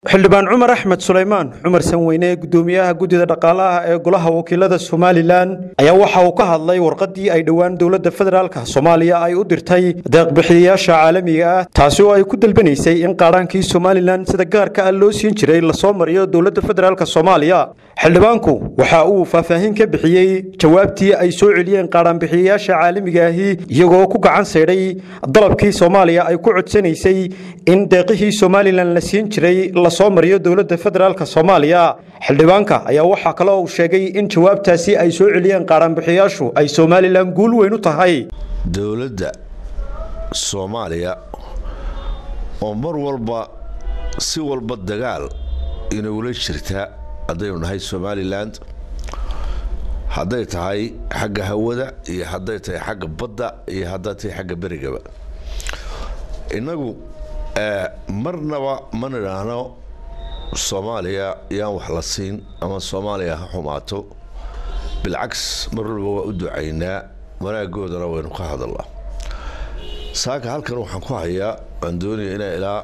xildhibaan cumar axmed sulaymaan cumar sanweyne gudoomiyaha guddida dhaqaalaha ee golaha wakiilada somalilan ayaa waxa uu ka hadlay warqadii ay dhowaan dowladda federaalk soomaaliya ay u dirtay deeqbixiyayaasha caalamiga ah taasi oo ay ku dalbanaysay in qaadhaankii somalilan sida gaarka ah loo siin jiray lasoo mariyo dowladda federaalk soomaaliya xildhibaanku waxa uu faahfaahin ka bixiyey jawaabtii ay soo celiyeen qaadhaanbixiyayaasha caalamiga ahi iyagoo ku gacan saydhay dalabkii soomaaliya ay ku codsanaysay in deeqihii somalilan la siin jiray lasoo mariyo dowladda federaalk soomaaliya xildhibaanka ayaa waxaa kale uu sheegay in jawaabtaasi ay soo celiyeen qaadhaanbixiyayaashu ay somalilan guul weyn u tahay dowladda soomaaliya oo mar walba si walba dagaal inagula jirta haddaynu nahay somalilan hadday tahay xagga hawada iyo hadday tahay xagga badda iyo hadday tahay xagga berigaba innagu marnaba ma nidhaahno soomaaliya yaan wax la siin ama soomaaliya ha xumaato bilcaks mar walba waa u ducaynaa wanaagoodana waynu ka hadalnaa saaka halkan waxaan ku hayaa waan doonaya inay ilaa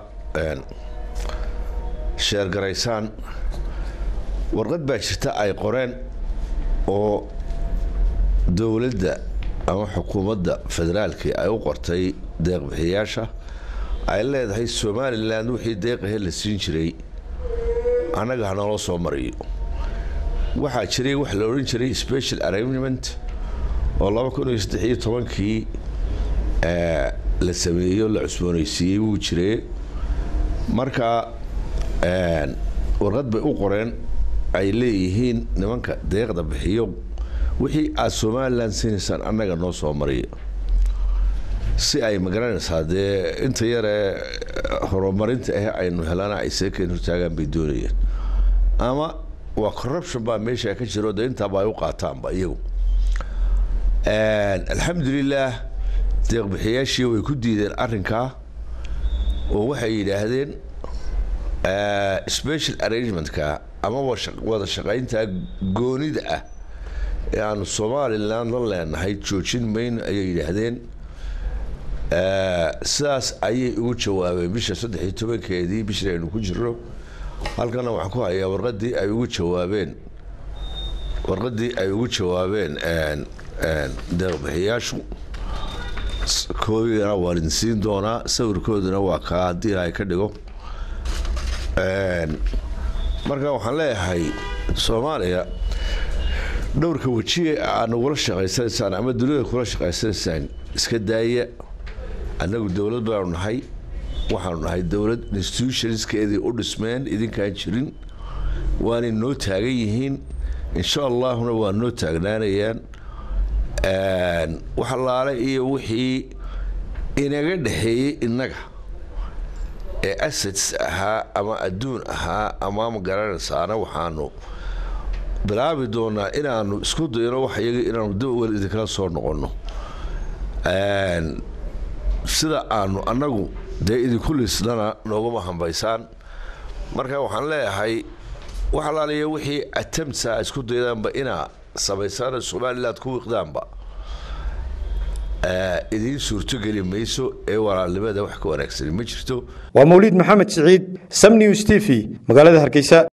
sheergaraysaan warqad baa jirta ay qoreen oo dowladda ama xukuumadda federaalkii ay u qortay deeqbixiyaasha ay leedahay somalilan wixii deeqahe la siin jiray annaga hanaloo soo mariyo waxaa jiray wax la odhan jiray special arrangement oo laba kun iyo saddex iyo tobankii la sameeyo la cusboonaysiiyey wuu jiree marka warqad bay u qoreen ay leeyihiin nimanka deeqda bixiyo wixii aad somalilan siinaysaan annaga noo soo mariyo si ay magaranaysaa dee inta yaree horumarinta ah aynu helana ay seekeen hortaagaan bay doonayeen ama waa corruption baa meesha ka jiro dee intaaba ay u qaataanba iyagu alxamdulilaah deeqbixiyaashii way ku diideen arrinkaa oo waxay yidhaahdeen special arrangementka ama wada shaqaynta goonida ah ee aanu somalilan la leenahay joojin mayno ayay yidhaahdeen sidaas ayay ugu jawaabeen bisha saddex iyo tobankeedii bishii aynu ku jirno halkana waxaan ku hayaa warqadii ay ugu jawaabeen warqadii ay ugu jawaabeen deeqbixiyaashu koobigana waan idin siin doonaa sawirkooduna waa kaa haddii ilaahay ka dhigo marka waxaan leeyahay soomaaliya dhowrka wejiye aad nagula shaqaysanaysaan ama dunida kula shaqaysanaysaan iska daaya annagu dowlad baanu nahay waxaanu nahay dowlad institutionskeedii u dhismeen idinkaan jirin waanay noo taagan yihiin insha allahuna waa noo taagnaanayaan wax allaale iyo wixii inaga dhexeeyey innaga ee assets ahaa ama adduun ahaa ama magaranaysaana waxaanu bilaabi doonaa inaanu isku dayno wax iyaga inaanu dawel idinkala soo noqonno sida aanu annagu dee idinku liisnana nooguma hambaysaan marka waxaan leeyahay wax alaaliya wixii atamtsa isku daydaanba inaa samaysaan somaliland ku wiiqdaanba idiin suurtogeli mayso ee walaalnimada wax ka wanaagsani ma jirto waa mawliid maxamed siciid sam news t v magaalada hargeysa